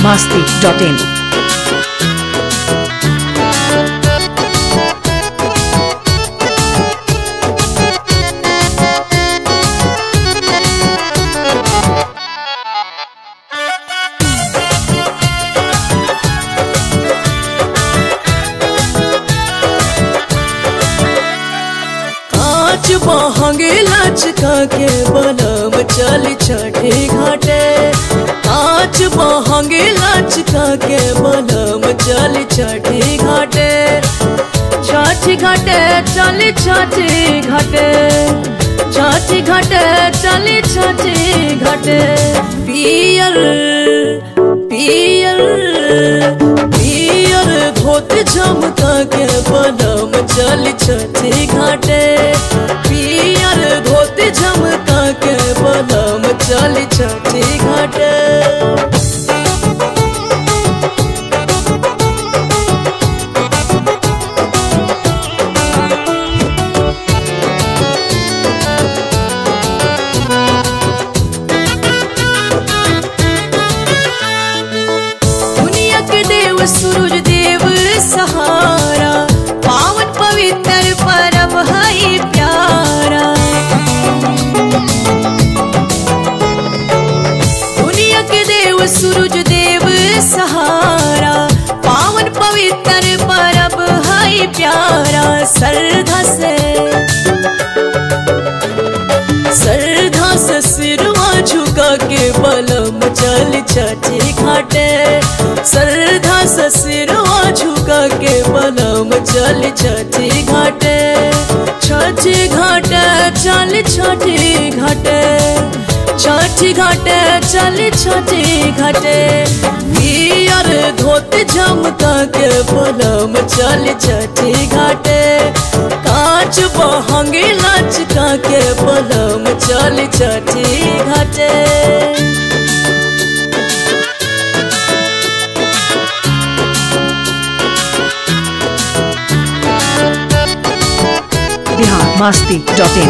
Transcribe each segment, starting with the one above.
biharmasti.in कांच बहंगे लचका के बनम चल छठे घाटे कांच बहंगे लचका के बनम चल छठे घाटे छठी घाटे चल छठी घाटे छठी घाटे चल छठी घाटे पियर पियर पियर धोत झमका के बनम चल छठी घाटे पियर धोत झमका के बनम चल छठी घाटे दुनिया के देव सूरज देव सहारा पावन पवित्र परब है प्यारा दुनिया के देव सूरज देव सहारा पावन पवित्र परब है प्यारा श्रद्धा से श्रद्धा से सिरवा झुका के बलम चल छठी घाटे श्रद्धा से सिरवा झुका के बलम चल छठी घाटे छठी घाटे चल छठी घाटे छठी घाटे चल छठी घाटे पियर धोत झमका के बलम चल छठी घाटे कांच बहंगे लचका के बलम चल छठी घाटे biharmasti.in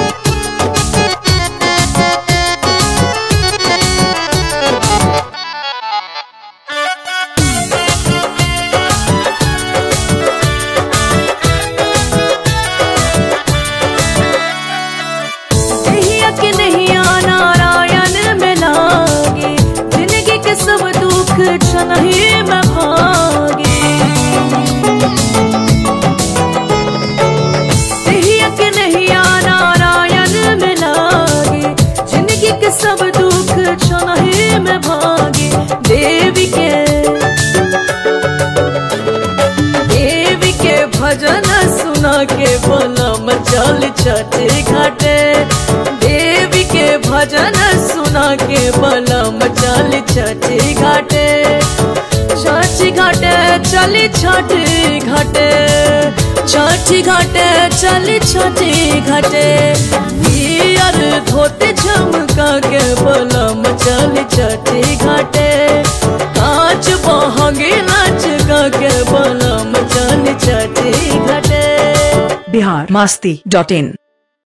नैया के नैया नारायण में लागे जिंदगी के सब दुख छनही में भागे नैया के नैया नारायण में लागे जिंदगी के सब दुख छनही में भागे देवी के देवी के भजन सुना के बनम चल छठे घाटे देवी के भजन सुना के बनम चल छठे घाटे छठी घाटे चली छठी घाटे छठी घाटे चली छठी घाटे पियर धोते झमका के बनम चल छठी घाटे कांच बहंगे लचका के बनम चल छठी घाटे biharmasti.in